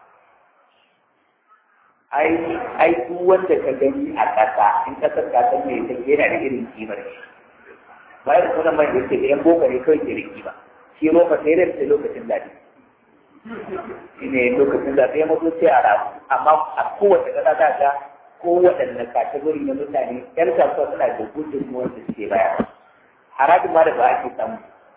ai ai duk wanda ka gani a ƙasa in ka san kasan mai ta yana da irin kimar shi bayan kuma mai da yake da yan boka ne kawai ke da kima shi roka sai da ta lokacin zaɓe shi ne lokacin zaɓe ya mutu sai a rabu amma a kowace ƙasa za ka kowaɗanne kategori na mutane yan kasuwa suna da gudun wanda suke baya harajin ma da ba ake samu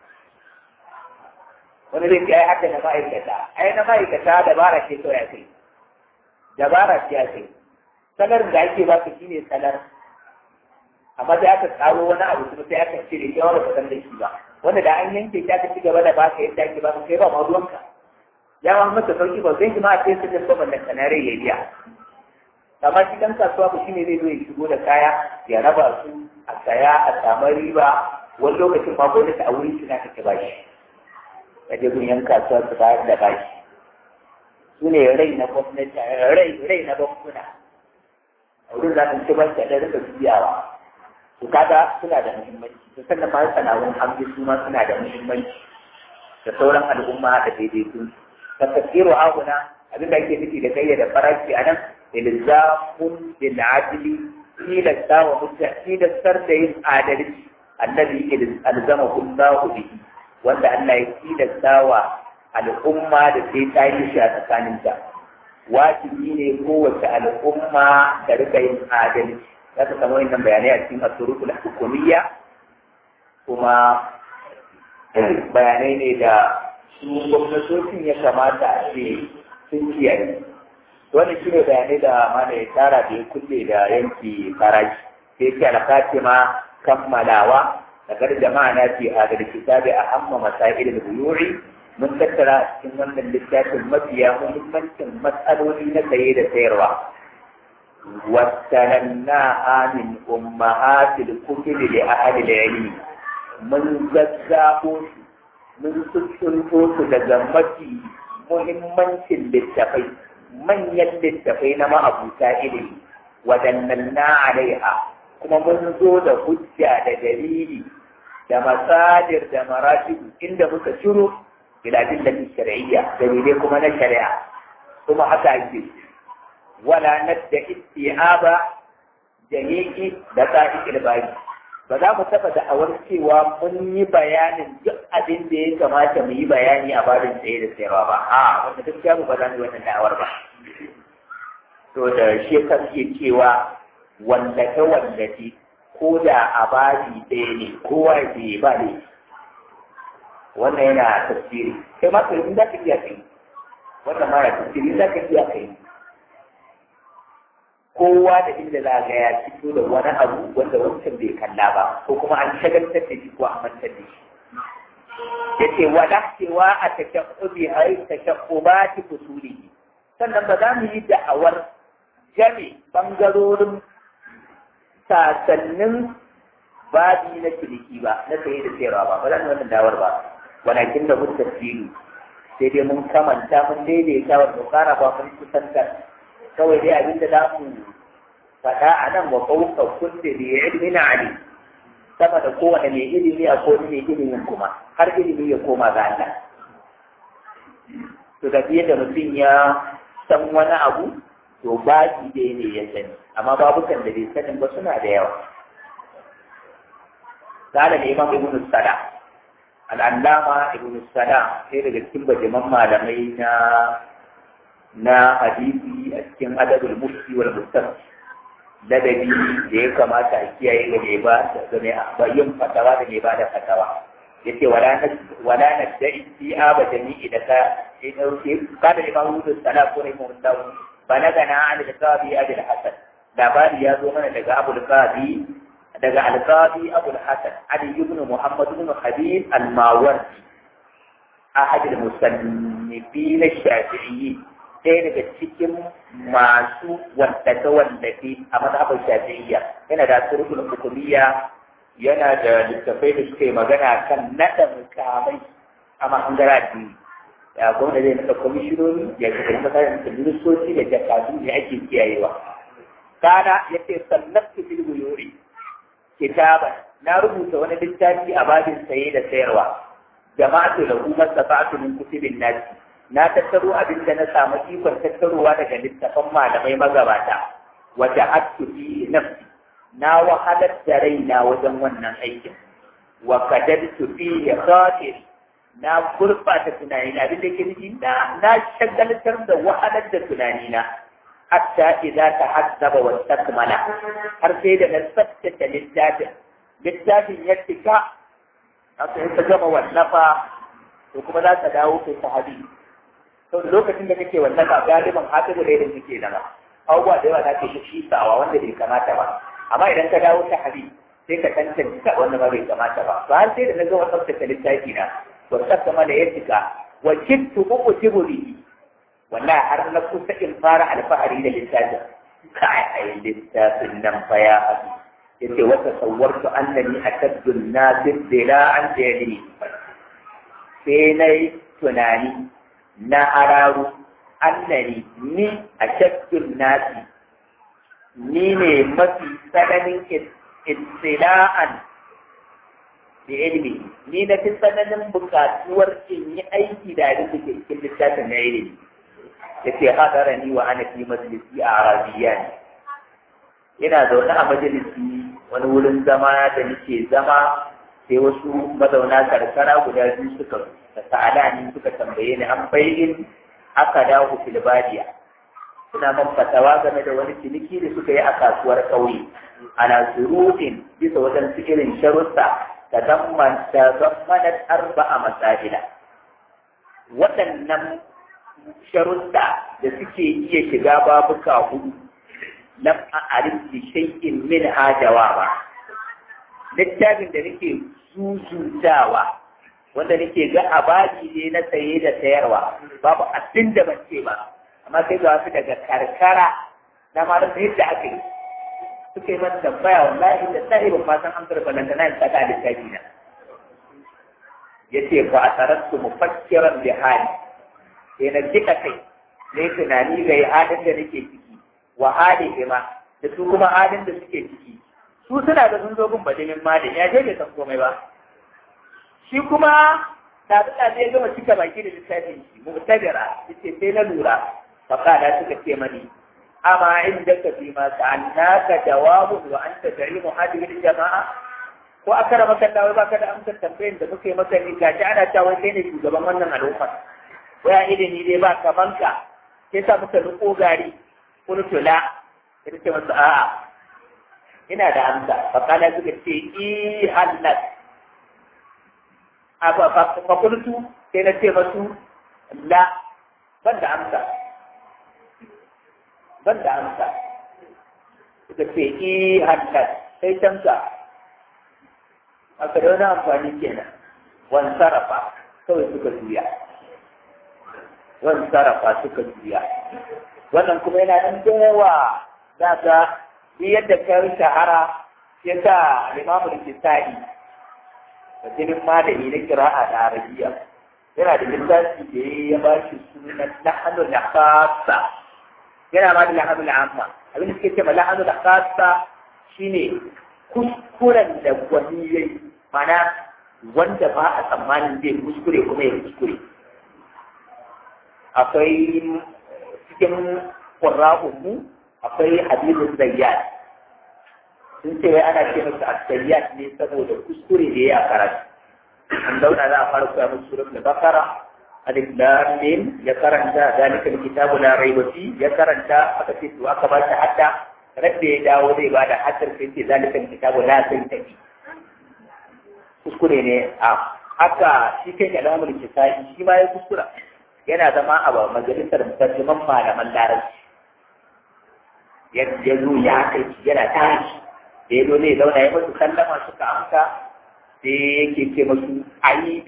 wani zai ce ai haka na ma'aikata ai na ma'aikata dabara ce kawai a kai dabara ce ake salar da ake ba ka shine salar amma sai aka tsaro wani abu kuma sai aka cire ya wani kasan da shi ba wanda da an yanke shi aka ci gaba da baka yadda ake ba kai ba ma ruwanka ya ma masa sauki ba zai ma a sai su da ban da kanare ya biya amma shi dan kasuwa ba shine zai zo ya shigo da kaya ya raba su a saya a samu riba wani lokacin ma gwamnati a wurin suna kake bashi kaje gun yan kasuwa su bayar da bashi su ne rai na gwamnati rai rai na bankuna a wurin za su ci banki da rika biyawa to kaga suna da muhimmanci to sannan ma sana'un hamdi su ma suna da muhimmanci da sauran al'umma da daidaitun ta tafsiru aguna abin da ake nufi da kayyada farashi a nan ilzamun bil adli tilasta wa mutta tilastar da yin adalci annabi alzama kullahu bihi wanda Allah ya tilasta wa al'umma da sai ta yi shi a tsakaninta wajibi ne kowace al'umma da rika yin adalci za ta samu wannan bayanai a cikin asurukul hukumiyya kuma bayanai ne da su gwamnatocin ya kamata a ce sun kiyaye wannan shi ne bayanai da mana ya tara da ya kulle da yanki farashi sai ke alkati ma kammalawa daga jama'a na fi hadar kitabi a hamma masailin buyuri mun tattara a cikin wannan littafin mafiya muhimmancin matsaloli na saye da sayarwa wasanannaha min ummahatil kutubi li ahli al-ilmi mun zazzabo su mun sussunto su daga mafi muhimmancin littafai manyan littafai na ma'abuta ilimi waɗannan na alaiha kuma mun zo da hujja da dalili da masadir da maratibu inda muka ciro biladin da shari'iyya dalilai kuma na shari'a kuma haka ake wala nadda isti'aba jami'i da qa'idil bari ba za mu taɓa da'awar cewa mun yi bayanin duk abin da ya kamata mu yi bayani a babin tsaye da sayarwa ba a wanda gaskiya mu ba za mu yi wannan da'awar ba to da shi ka ke cewa wallafe wallafe ko da a babi ɗaya ne kowa ya ba ne wannan yana tafsiri kai ma kai za ka iya kai wannan ma yana tafsiri za ka iya kai kowa da inda za ga ya fito da wani abu wanda wancan bai kalla ba ko kuma an shagaltar da shi ko an mantar da shi yace wala cewa a tashaqqubi ay tashaqqubati fusuli sannan ba za mu yi da'awar jami bangarorin sasannin babi na ciniki ba na saye da sayarwa ba ba za mu wannan dawar ba walakin da mun tafsiri sai dai mun kamanta mun daidaita wa dokara ba mun kusantar kawai dai abin da za mu faɗa a nan wa ƙauka kulle da ya ilmi na ali sama da kowane mai ilimi a ko mai ilimin kuma har ilimi ya koma ga Allah to da da mutum ya san wani abu to baki dai ne ya sani amma babukan da bai sanin ba suna da yawa قال الإمام ابن السلام العلامة ابن السلام sai daga cikin bajaman malamai na na hadisi a cikin adabul mufti wal mustaf ladabi da ya kamata a kiyaye ga mai ba da mai yin fatawa da mai ba da fatawa yace wala na wala na da isti'a ba jami'i da ka sai dauke kada ne ba hudu sala ko ne mun dawo balagana an da qabi abul hasan labari ya zo mana daga abul qabi daga al-qabi abul hasan ali ibn muhammad ibn habib al-mawardi ahad al-musannifin ash-shafi'iyyi ɗaya daga cikin masu wallafe wallafe a mazhabar shafi'iyya yana da turkul hukumiyya yana da littafai da suke magana kan naɗa mukamai a mahangara addini ya gwamna zai naɗa kwamishinoni ya kasance makarar da ministoci da jakadu da ake kiyayewa kana ya ce sannabtu fil buyuri kitaban na rubuta wani littafi a babin saye da sayarwa jama'atu lahu masafa'atu min kutubin nasi na tattaro abin da na samu ikon tattarowa daga littafan malamai magabata wata hattu fi nafsi na wahalar da raina wajen wannan aikin wa kadadtu fi khatiri na gurbata tunanina abin da ke nufi na na shagaltar da wahalar da tunanina hatta idza tahaddaba wa takmala har sai da na tsaftace littafin littafin ya tika haka in ka gama wallafa to kuma za ka dawo kai sahabi to lokacin da kake wallafa galiban hatibu da yadda kake zama abubuwa da yawa za ka shi sawa wanda bai kamata ba amma idan ka dawo sahabi sai ka tantance ka wanda ba bai kamata ba ba har sai da na gama tsaftace littafi na wa takmala ya tika wa kittu uqtibu bihi wallahi har na kusa in fara alfahari da littafin kai ai littafin nan fa ya abi yace wa tasawwartu annani akaddu an-nasir dila'an jali sai nayi tunani na hararu annani ni akaddu nasi ni ne mafi tsananin ittila'an da ilimi ni na fi tsananin bukatuwar in yi aiki da abin da ke cikin littafin na ilimi yace hadara ni wa ana fi majalisi a arabiya ne ina zaune a majalisi wani wurin zama da nake zama sai wasu mazauna karkara guda biyu suka da sa'ala ni suka tambaye ni an bayin aka dawo filbadiya suna man fatawa game da wani ciniki da suka yi a kasuwar ƙauye ana surufin bisa waɗansu irin sharuɗa ta zamman ta zammanat arba'a masajida waɗannan sharuɗa da suke iya shiga babuka hudu lam a arif bi shay'in min hajawa ba littafin da nake zuzutawa wanda nake ga abadi ne na saye da sayarwa babu abin da ban ce ba amma sai ga wasu daga karkara na ma da yadda aka yi suka yi mata tambaya wallahi da sahi ban ma san amsar balantana in saka littafi na yace fa asaratu mufakkiran bi hali sai na jika kai na yi tunani ga halin da nake ciki wa halin ima da su kuma halin da suke ciki su suna da sun zo gun badimin malin ya je bai san komai ba shi kuma da da ya gama cika baki da littafin shi mu'tabira yace sai na lura faqala suka ce mani amma inda ka fi ma sa'annaka jawabun wa anta tarimu hadhihi jama'a ko aka rama kan dawai baka da amsar tambayin da muke maka ni gashi ana cewa kai ne shugaban wannan al'umma waya ilimi dai ba kaman ka sai sa muka riko gari kun tula sai ce masa a'a ina da amsa fa kana suka ce i halal a fa fa kuntu sai na ce masu la ban da amsa ban da amsa suka ce i halal sai tamsa aka da wani amfani kenan wan sarrafa kawai suka juya wani sarrafa suka juya wannan kuma yana nan da yawa za ka yi yadda ka yi shahara ya sa limamu da kisa'i da jinin malami na kira'a da arabiya yana da littafi da ya ba shi sunan lahanu da khasa yana ma da lahanu da amma abin da suke ce ma lahanu da khasa shine kuskuren da wani yayi mana wanda ba a tsammanin zai kuskure kuma ya kuskure akwai cikin ƙurra'unmu akwai hadisin zayyad sun ce wai ana ce masa as-zayyad ne saboda kuskure da ya karatu an zauna za a fara koya musu surat da bakara alif lam mim ya karanta zalika alkitabu la raiba fi ya karanta aka ce to aka ba shi hadda rabbe ya dawo zai ba da haddar sai ce zalika alkitabu la raiba fi kuskure ne a haka shi kai da alamul kisa'i shi ma ya kuskura yana zama a majalisar mutarjiman malaman larabci ya zo ya kai yana tashi da ya zo zai zauna ya masu sallama suka amsa sai yake ce masu ayi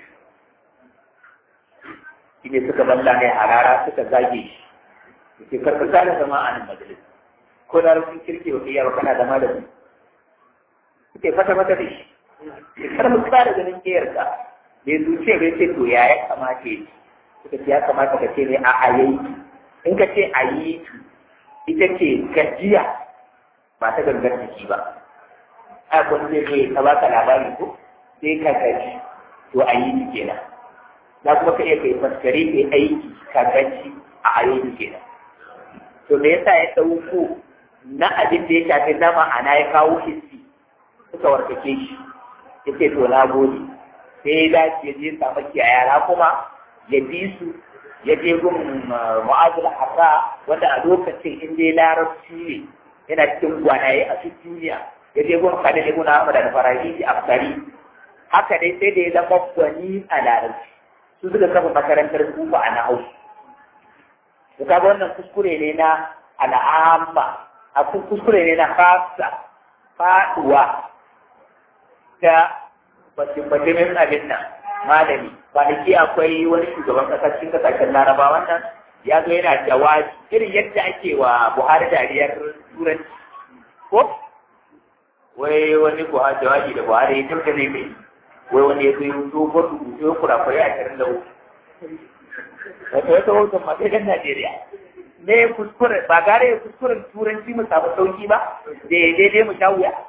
shi ne suka balla ne a rara suka zage shi ke karkata da zama a nan majalis ko da rufin kirki ba iya ba kana zama da su suke fata mata da shi kar mu tsara ganin kiyarka bai zuciya bai ce to ya ya kamata ya suka ce ya kamata ka ce ne a ayayi in ka ce ayi ita ce gajiya ba ta gangar jiki ba a kun zai zai ta baka labari ko sai ka gaji to ayi ni kenan za kuma ka iya kai faskare kai aiki ka gaji a ayi kenan to me yasa ya dauko na abin da ya shafi na ma'ana ya kawo hissi suka warkake shi yace to na gode sai ya dace ya je samu yara kuma ya bi su ya je gun mu'azul harra wanda a lokacin in dai larabci ne yana cikin gwanaye a cikin duniya ya je gun kada ibn Ahmad da Farahidi Afsari haka dai sai da ya zama gwani a larabci su suka kafa makarantar kufa a nahau to kaga wannan kuskure ne na al'amma a kuskure ne na fasa faduwa ta bakin abin nan malami kwanaki akwai wani shugaban kasar cikin kasashen laraba wannan ya zo yana jawabi irin yadda ake wa buhari dariyar turanci ko wai wani buhari jawabi da buhari ya turka zai mai wai wani ya zai dogon rubutu ya kurakurai a shirin da uku wata wata hoton ma sai dan najeriya me kuskure ba gare ya kuskuren turanci mu samu sauki ba da ya daidai mu sha wuya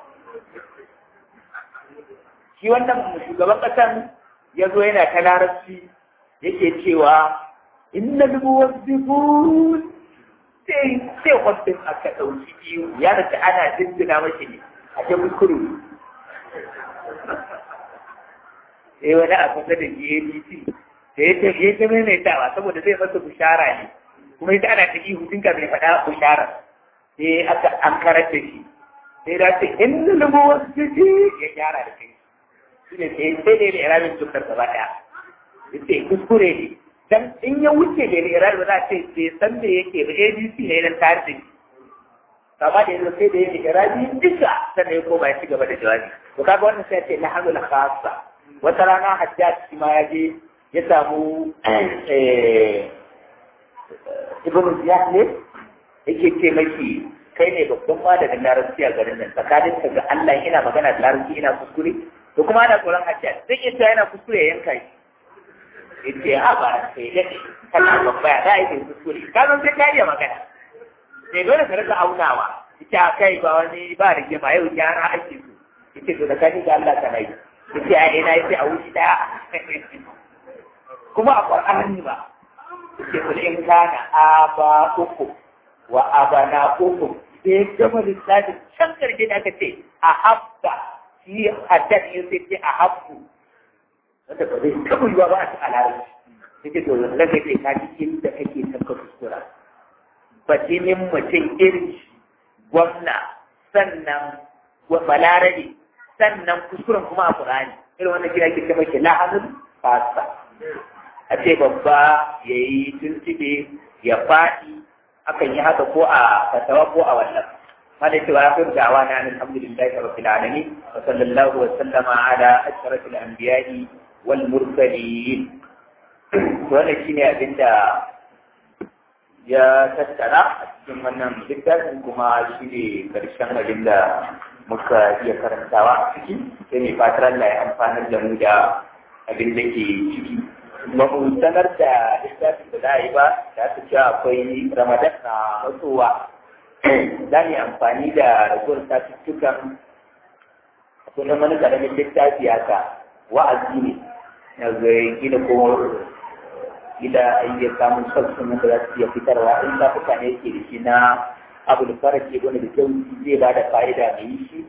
shi wannan shugaban kasan ya zo yana ta larabci yake cewa inna muwazzifun sai sai wannan aka dauki biyu ya da ana dindina mashi ne a ce kuskure sai wani abu da GABC da ya ce ya ta maimaitawa saboda zai masa bushara ne kuma ita ana ta ihu tun kafin faɗa bushara sai aka an karar da shi sai da ce inna muwazzifun ya gyara da kai shi ne sai sai da ya ramin dukkan gaba ɗaya yace kuskure ne dan in ya wuce da ya ramin za a ce bai san me yake ba ABC ne dan tarihi kama da yanzu sai da ya ramin duka sannan ya koma ya ci gaba da jawabi to kaga wannan sai ce na hamil khassa wata rana hajjaj shi ma ya je ya samu ibn ziyad ne yake ce maki kai ne babban malamin larabci a garin nan tsakanin ka ga Allah ina magana da larabci ina kuskure to kuma ana tsoron hajjaj zai iya cewa yana kuskure ya yanka shi yace ha ba sai da kana babba da ai kuskure ka zo sai ka iya magana sai dole ka rika aunawa ita kai ba wani ba rigima yau gyara ake so yace to da kani ga Allah kana yi yace ai ina yace a wuce daya kuma a Qur'ani ba yace kul in kana aba uku wa abana uku sai gama lissafi can karshe da aka ce a habba shi haddad yin sai ce a habbu wanda ba zai taɓa yiwa ba a ci alaƙa yake to yanzu zai kai ka cikin da kake tafka kuskura batinin mutum irin gwamna sannan balarabe sannan kuskuren kuma a ƙurani irin wannan gida ke kama ke la'anin fasa a ce babba ya yi tuntube ya faɗi akan yi haka ko a fatawa ko a wannan هذا يتوافر دعوانا أن الحمد لله رب العالمين وصلى الله وسلم على أشرف الأنبياء والمرسلين وانا شيني أبندا ya tattara a cikin wannan littafin kuma shi ne karshen abin da muka iya karantawa a ciki sai mai fatar Allah ya amfanar da mu da abin da ke ciki ba mu sanar da littafin da za a yi ba da aka ce akwai ramadan na matsowa za mu yi amfani da ragowar satuttukan akwai wani karamin littafi haka wa'azi ne na zai gina ko gida iya samun sassan da za su iya fitarwa in shafuka ne ke da shi na abu da fara ke wani da kyau zai ba da fa'ida mai yi shi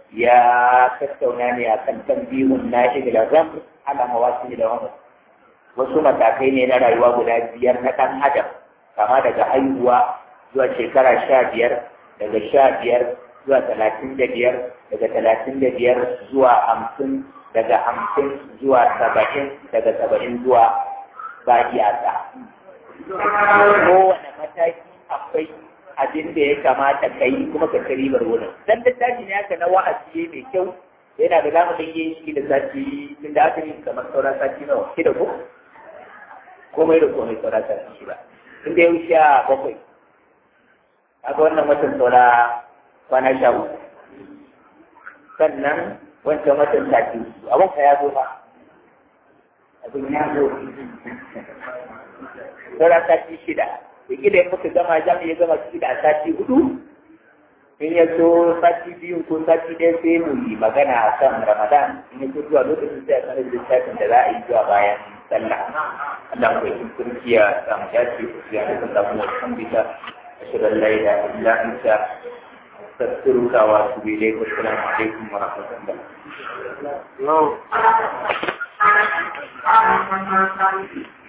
ya tattauna ne a kan tambihun na shi da ram ala mawasu da wani wasu matakai ne na rayuwa guda biyar na ɗan adam kama daga haihuwa zuwa shekara sha biyar daga sha biyar zuwa talatin da biyar daga talatin da biyar zuwa hamsin daga hamsin zuwa saba'in daga saba'in zuwa ba iyaka kowane mataki akwai abin da ya kamata ka yi kuma ka ci ribar wurin dan littafi ne haka na wa'azi mai kyau yana da zamu dan yin shi da sati tun da aka yi kamar sauran sati nawa shida ko komai da komai sauran sati shida tun da yau sha bakwai kaga wannan watan saura kwana sha uku sannan wancan watan sati abin ka ya zo ba abin ya zo sauran sati shida da gida in muka gama za mu iya gama ciki da sati hudu in ya so sati biyu ko sati ɗaya sai mu yi magana a kan ramadan in ya so zuwa lokacin sai a sanar littafin da za a yi zuwa bayan sallah Allah ku yi turki ya samu dace ku ya da samu wasu bisa ashhadu an la ilaha illa anta astaghfiruka wa atubu ilayk wa assalamu alaikum wa rahmatullah